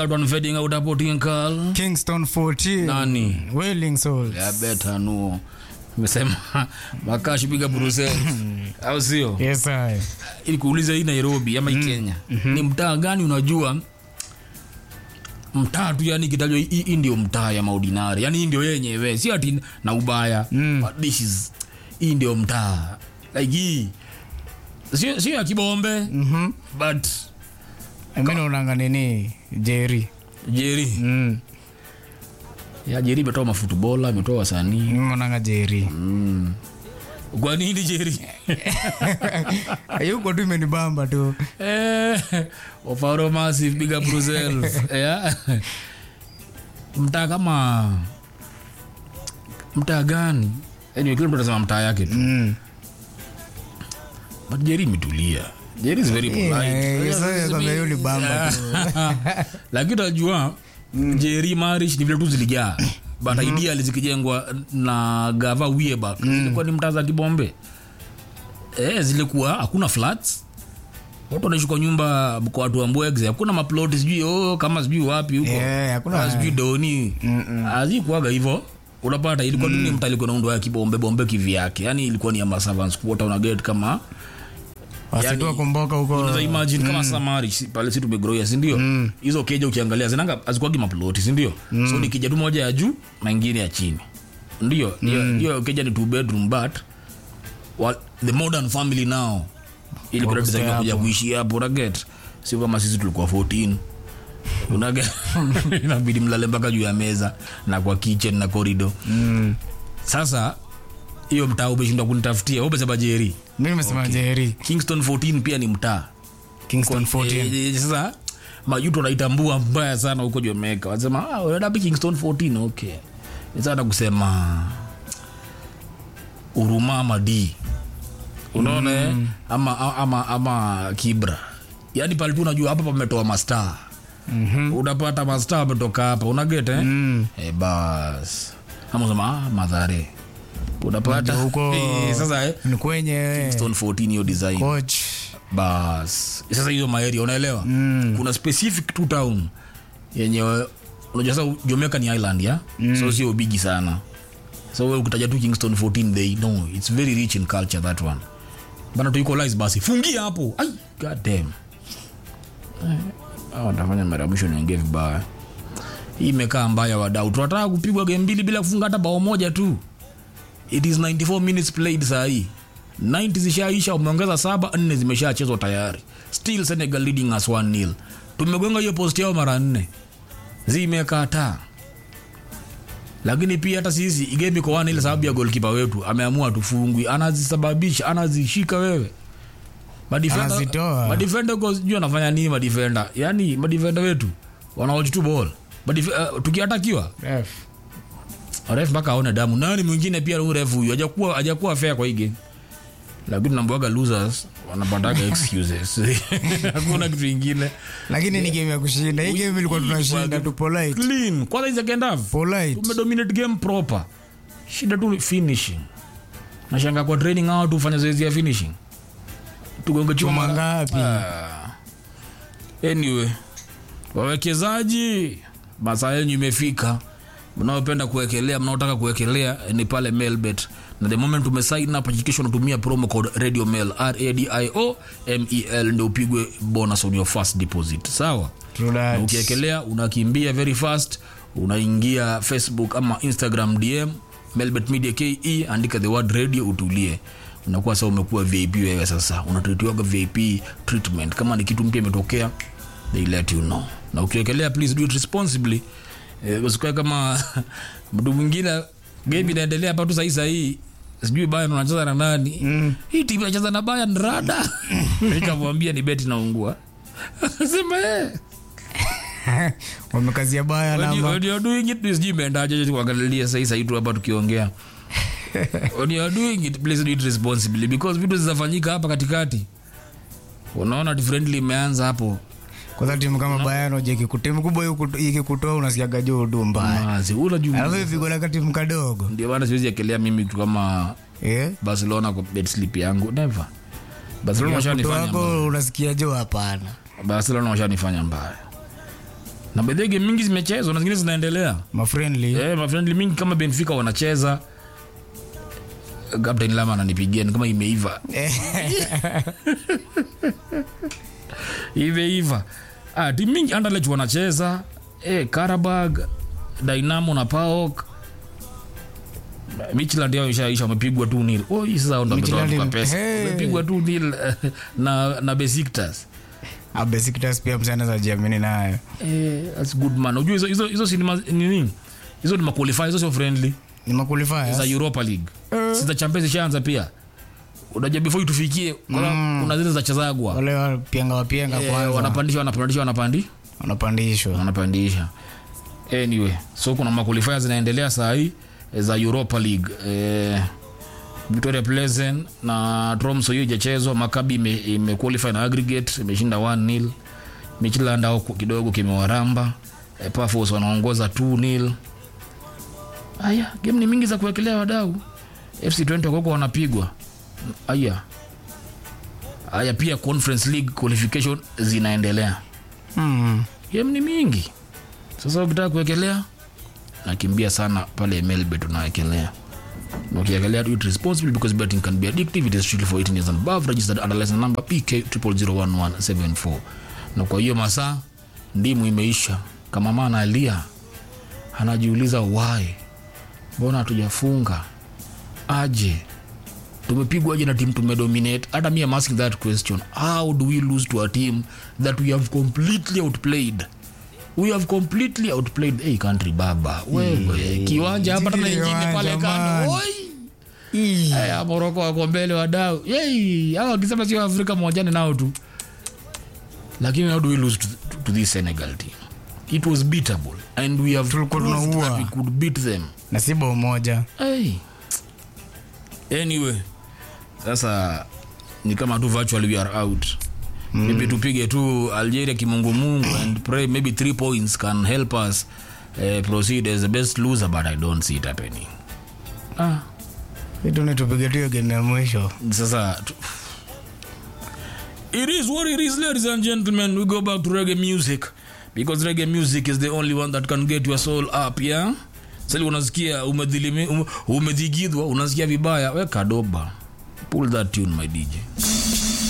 One fading out hapo Tinkal. Kingston 14 Nani? Wailing Souls Ya beta nuo. Nimesema makashi piga Brussels. Au sio? yes I Ili kuuliza hii Nairobi ama hii Kenya. Ni mtaa gani unajua? Mtaa tu yani kitajwa hii hii ndio mtaa ya maudinari. Yani hii ndio yenyewe. Si ati na ubaya. But this is hii ndio mtaa. Like hii. Sio sio ya kibombe. mhm But mimi naonanga nini Jerry Jerry. mm Ya Jerry imetoa mafutubola, imetoa wasanii. mimi naonanga Jerry Mm. Kwa nini Jerry? yuko tu imenibamba tu Eh, Ofaro Massive, big up Brussels. Yeah. Mtaa kama mtaa gani? Anyway, kila mtu anasema mtaa yake tu. mm But Jerry imetulia. Jerry is very polite. Eh, sasa kwambia hiyo ni bamba tu. Lakini utajua Jerry Marish ni vile tu zilijaa. But ideally zikijengwa na gava Wieba. Zilikuwa ni mtaa za kibombe. Eh, zilikuwa hakuna flats. Watu wanaishi kwa nyumba kwa watu wa Mbwegze. Hakuna maploti sijui oh, kama sijui wapi huko. Eh, hakuna- Ah, sijui doni. Hazikuwaga hivyo. Unapata ilikuwa tu ni mtaa ilikuwa naundwa ya kibombe bombe kivyake. Yaani ilikuwa ni ya servants quarter una get kama wasitua kumboka huko unaweza imagine kama samari si- pale si tumegroia si ndio hizo keja ukiangalia zinanga azikuagi maploti si ndio so ni keja tu moja ya juu na ingine ya chini ndio hiyo hiyo keja ni two bedroom but what, the modern family now ili kuna Wako design kuja hapo. kuishi hapo una get sio kama sisi tulikuwa 14 una get inabidi mlale mpaka juu ya meza na kwa kitchen na corridor mm sasa hiyo mtaa umeshindwa kunitafutia wewe umesema Jerry mimi nimesema Jerry Kingston 14 pia ni mtaa Kingston 14 Eh, eh, sasa majuto wanaitambua mbaya sana huko Jamaica. Wanasema ah, unaenda wapi Kingston 14 okay. Ni sana kusema Uruma ama D. Unaona eh? ama, ama, ama Kibra. Yaani pale tu unajua hapa pametoa mastaa. mhm Unapata mastaa wametoka hapa. Unaget eh? mm Eh, bas. Ama unasema ah, Madhare. Unapata huko eh, sasa eh? ni kwenye Kingston 14 hiyo design coach bas sasa hizo maeria unaelewa Mm. kuna specific tu town yenye unajua sasa Jamaica ni island ya so sio bigi sana so wewe ukitaja tu Kingston 14 they know it's very rich in culture that one bana tu equalize basi fungia hapo ai god damn eh ah nafanya mara ya mwisho niongee vibaya hii imekaa mbaya wadau tunataka kupigwa game mbili bila kufunga hata bao moja tu it is 94 minutes played saa hii 90 zishaisha umeongeza saba nne zimeshachezwa tayari still senegal leading us 1 nil tumegonga hiyo post yao mara nne zimekataa lakini pia hata sisi game iko 1 ile sababu ya goalkeeper wetu ameamua tufungwi anazisababisha anazishika wewe Madefender- Anazitoa. madefender huko sijui anafanya nini madefender yani madefender wetu wanaoji tu ball Madef- uh, tukiatakiwa ref ref mpaka aone damu nani mwingine pia huyu ref huyu hajakuwa hajakuwa fair kwa hii game lakini nambuaga losers wanapataga excuses hakuna kitu ingine lakini ni game ya kushinda hii game ilikuwa tunashinda tu polite clean kwanza hii second half polite tumedominate game proper shida tu ni finishing nashanga kwa training hao tu fanya zoezi ya finishing tugonge chuma chuma mara- ngapi Ah. anyway wawekezaji masaa yenyu imefika mnaopenda kuwekelea mnaotaka kuwekelea ni pale mailbet na the moment umesign up hakikisha unatumia promo code radio mail radio mel ndio upigwe bonus on your first deposit sawa True na that. ukiekelea unakimbia very fast unaingia facebook ama instagram dm melbet media ke andika the word radio utulie unakuwa sasa umekuwa vip wewe sasa unatritiwaga vip treatment kama ni kitu mpya imetokea they let you know na ukiekelea please do it responsibly eh, usikae kama mtu mwingine game inaendelea hapa tu sahii sahii sijui Bayern unacheza na nani mm. hii timu inacheza na Bayern rada nikamwambia ni beti naungua sema eh wamekazia baya When you- namba when you're doing it, please sijui imeendaje tu kuangalilia sahii sahii tu hapa tukiongea when you're doing it please do it responsibly because vitu zinafanyika hapa katikati unaona differently imeanza hapo kwanza timu kama bayano je timu kubwa ikiku- ikikutoa unasikiaga juu du mbaya mazi unajua alafu ipigolaka timu kadogo ndio maana siwezi ekelea mimi kitu kama Eh? barcelona kwa bed slip yangu never barcelona Ya kutoa washanifanya mbaya wako unasikia juu hapana barcelona washanifanya mbaya na bedhe game mingi zimechezwa na zingine zinaendelea mafriendly eh, mafriendly mingi kama benfica wanacheza captain lama ananipigia ni kama imeiva imeiva ah, timu mingi anderlecht wanacheza eh, karabag dynamo na paok michland yao ishaisha wamepigwa tu nil oh, hii sasa ndo ametoa Midtjylland kwa im- pesa Hey. wamepigwa tu nil eh, na na besiktas abesiktas pia msana za jiamini nayo eh, that's good man unajua hizo hizo hizo sinema nini hizo ni maqualify hizo sio friendly ni makulifaya za europa league si za champions ishaanza pia unajua before tufikie kuna, kuna zile za chezagwa wale wapianga wapianga eh, kwanza wanapandisha wanapandisha wanapandi wanapandishwa wanapandisha anyway so kuna maqualifier zinaendelea saa hii eh, za europa league eh, victoria pleasant na tromso hiyo ijachezwa makabi ime, ime qualify na aggregate imeshinda 1 nil michland au kidogo kimewaramba eh, pafos wanaongoza 2 nil aya game ni mingi za kuwekelea wadau fc 20 wakoko wanapigwa aya aya pia conference league qualification zinaendelea mm. game ni mingi sasa ukitaka kuwekelea nakimbia sana pale melbet unawekelea Na ukiekelea do it responsibly because betting can be addictive it is strictly for 18 years and above registered under license number pk 001174 na kwa hiyo masaa ndimu imeisha kama mama analia anajiuliza why mbona hatujafunga aje tumepigwa aje na team tumedominate hata mi am asking that question how do we lose to a team that we have completely outplayed we have completely outplayed hey, country baba wewe kiwanja hapa tena ingine pale Kiwanja, kando man. Oi! Haya, moroko wako mbele wadau Yei, hawa wakisema sio afrika mwajane nao tu lakini how do we lose to, to this senegal team it was beatable and we have Tulikuwa proved tunaua. that we could beat them na si bao moja hey. anyway sasa ni kama tu virtually we are out mm. maybe tupige tu algeria kimungumungu and pray maybe three points can help us uh, proceed as the best loser but i don't see it happening ah, vitu ni tupige tu hiyo game ya mwisho sasa tu- it is what it is ladies and gentlemen we go back to reggae music because reggae music is the only one that can get your soul up yeah sali unasikia umedhilimi- ume- umedhigidhwa unasikia vibaya weka doba pull that tune my dj